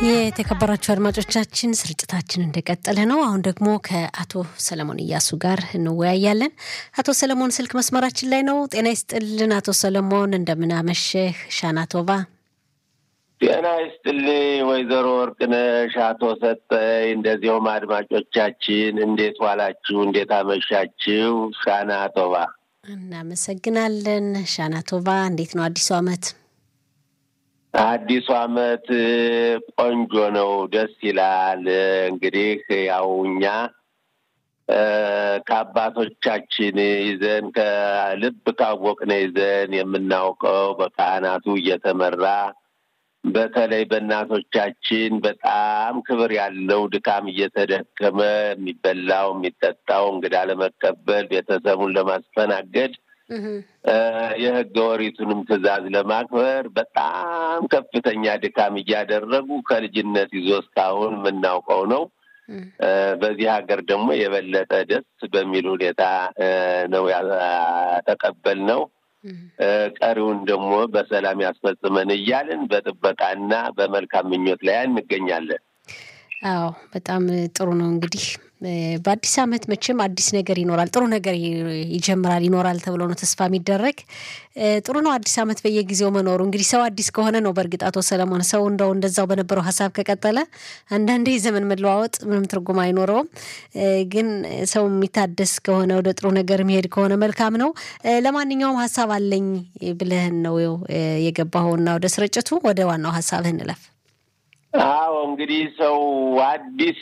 የተከበራችሁ አድማጮቻችን ስርጭታችን እንደቀጠለ ነው። አሁን ደግሞ ከአቶ ሰለሞን እያሱ ጋር እንወያያለን። አቶ ሰለሞን ስልክ መስመራችን ላይ ነው። ጤና ይስጥልን አቶ ሰለሞን፣ እንደምናመሸህ ሻናቶቫ። ጤና ይስጥልኝ ወይዘሮ ወርቅነሽ፣ አቶ ሰጠኝ፣ እንደዚሁም አድማጮቻችን እንዴት ዋላችሁ? እንዴት አመሻችሁ? ሻናቶቫ። እናመሰግናለን ሻናቶቫ። እንዴት ነው አዲሱ ዓመት? አዲሱ ዓመት ቆንጆ ነው፣ ደስ ይላል። እንግዲህ ያው እኛ ከአባቶቻችን ይዘን ከልብ ካወቅነ ይዘን የምናውቀው በካህናቱ እየተመራ በተለይ በእናቶቻችን በጣም ክብር ያለው ድካም እየተደከመ የሚበላው የሚጠጣው እንግዳ ለመቀበል ቤተሰቡን ለማስተናገድ የሕገ ወሪቱንም ትዕዛዝ ለማክበር በጣም ከፍተኛ ድካም እያደረጉ ከልጅነት ይዞ እስካሁን የምናውቀው ነው። በዚህ ሀገር ደግሞ የበለጠ ደስ በሚል ሁኔታ ነው ያተቀበልነው። ቀሪውን ደግሞ በሰላም ያስፈጽመን እያልን በጥበቃና በመልካም ምኞት ላይ እንገኛለን። አዎ በጣም ጥሩ ነው። እንግዲህ በአዲስ ዓመት መቼም አዲስ ነገር ይኖራል፣ ጥሩ ነገር ይጀምራል ይኖራል ተብሎ ነው ተስፋ የሚደረግ። ጥሩ ነው አዲስ ዓመት በየጊዜው መኖሩ። እንግዲህ ሰው አዲስ ከሆነ ነው። በእርግጥ አቶ ሰለሞን ሰው እንደው እንደዛው በነበረው ሀሳብ ከቀጠለ አንዳንዴ የዘመን መለዋወጥ ምንም ትርጉም አይኖረውም። ግን ሰው የሚታደስ ከሆነ ወደ ጥሩ ነገር የሚሄድ ከሆነ መልካም ነው። ለማንኛውም ሀሳብ አለኝ ብለህን ነው የገባኸውና ወደ ስርጭቱ ወደ ዋናው ሀሳብህ እንለፍ። አዎ እንግዲህ ሰው አዲስ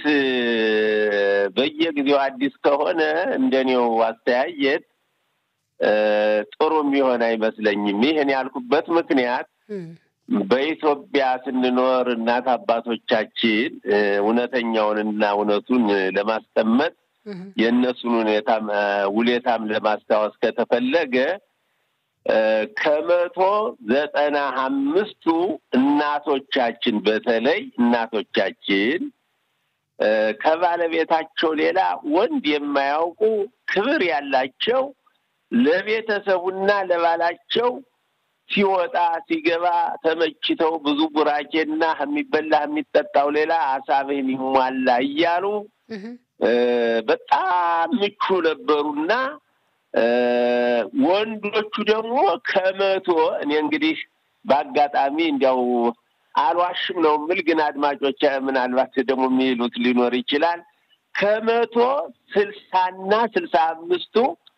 በየጊዜው አዲስ ከሆነ እንደኔው አስተያየት ጥሩ የሚሆን አይመስለኝም። ይህን ያልኩበት ምክንያት በኢትዮጵያ ስንኖር እናት አባቶቻችን እውነተኛውንና እውነቱን ለማስቀመጥ የእነሱን ሁኔታም ውሌታም ለማስታወስ ከተፈለገ ከመቶ ዘጠና አምስቱ እናቶቻችን በተለይ እናቶቻችን ከባለቤታቸው ሌላ ወንድ የማያውቁ ክብር ያላቸው ለቤተሰቡና ለባላቸው ሲወጣ ሲገባ ተመችተው ብዙ ቡራኬና የሚበላ የሚጠጣው ሌላ አሳብህን ይሟላ እያሉ በጣም ምቹ ነበሩና ወንዶቹ ደግሞ ከመቶ እኔ እንግዲህ በአጋጣሚ እንዲያው አልዋሽም ነው የምል፣ ግን አድማጮች ምናልባት ደግሞ የሚሉት ሊኖር ይችላል። ከመቶ ስልሳና ስልሳ አምስቱ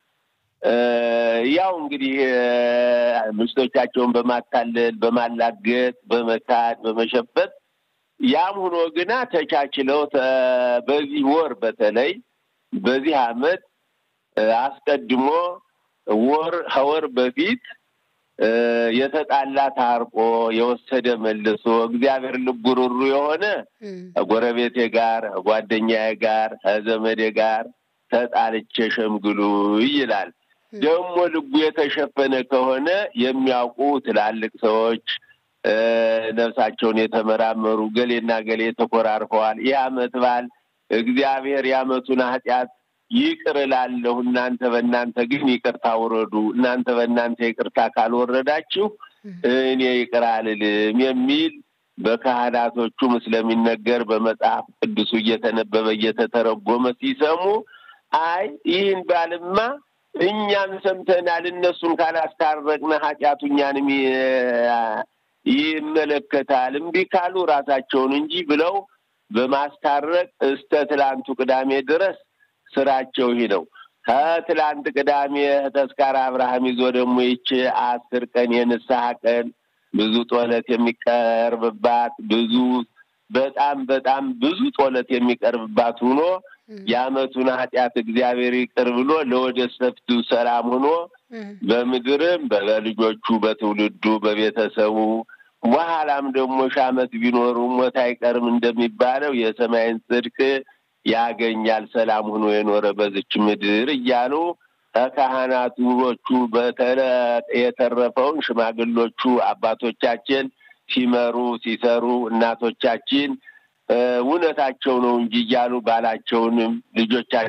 ያው እንግዲህ ሚስቶቻቸውን በማታለል በማላገጥ፣ በመካድ፣ በመሸበት ያም ሆኖ ግና ተቻችለው በዚህ ወር በተለይ በዚህ አመት አስቀድሞ ወር ከወር በፊት የተጣላ ታርቆ የወሰደ መልሶ እግዚአብሔር ልቡ ሩሩ የሆነ ከጎረቤቴ ጋር ከጓደኛዬ ጋር ከዘመዴ ጋር ተጣልቼ ሸምግሉ ይላል። ደግሞ ልቡ የተሸፈነ ከሆነ የሚያውቁ ትላልቅ ሰዎች ነፍሳቸውን የተመራመሩ ገሌና ገሌ ተኮራርፈዋል። ይህ አመት በዓል እግዚአብሔር የአመቱን ኃጢአት ይቅር እላለሁ፣ እናንተ በእናንተ ግን ይቅርታ ውረዱ፣ እናንተ በእናንተ ይቅርታ ካልወረዳችሁ እኔ ይቅር አልልም የሚል በካህናቶቹም ስለሚነገር በመጽሐፍ ቅዱሱ እየተነበበ እየተተረጎመ ሲሰሙ አይ ይህን ባልማ እኛም ሰምተናል፣ እነሱን ካላስታረቅነ ኃጢአቱ እኛንም ይመለከታል፣ እምቢ ካሉ ራሳቸውን እንጂ ብለው በማስታረቅ እስከ ትላንቱ ቅዳሜ ድረስ ስራቸው ይህ ነው። ከትላንት ቅዳሜ ተስካረ አብርሃም ይዞ ደግሞ ይች አስር ቀን የንስሐ ቀን ብዙ ጦለት የሚቀርብባት ብዙ በጣም በጣም ብዙ ጦለት የሚቀርብባት ሆኖ የአመቱን ኃጢአት እግዚአብሔር ይቅር ብሎ ለወደፊቱ ሰላም ሆኖ በምድርም በልጆቹ በትውልዱ በቤተሰቡ በኋላም ደግሞ ሺህ ዓመት ቢኖሩ ሞት አይቀርም እንደሚባለው የሰማይን ጽድቅ ያገኛል ሰላም ሆኖ የኖረ በዝች ምድር እያሉ ከካህናቶቹ የተረፈውን ሽማግሎቹ አባቶቻችን ሲመሩ ሲሰሩ እናቶቻችን እውነታቸው ነው እንጂ እያሉ ባላቸውንም ልጆቻቸው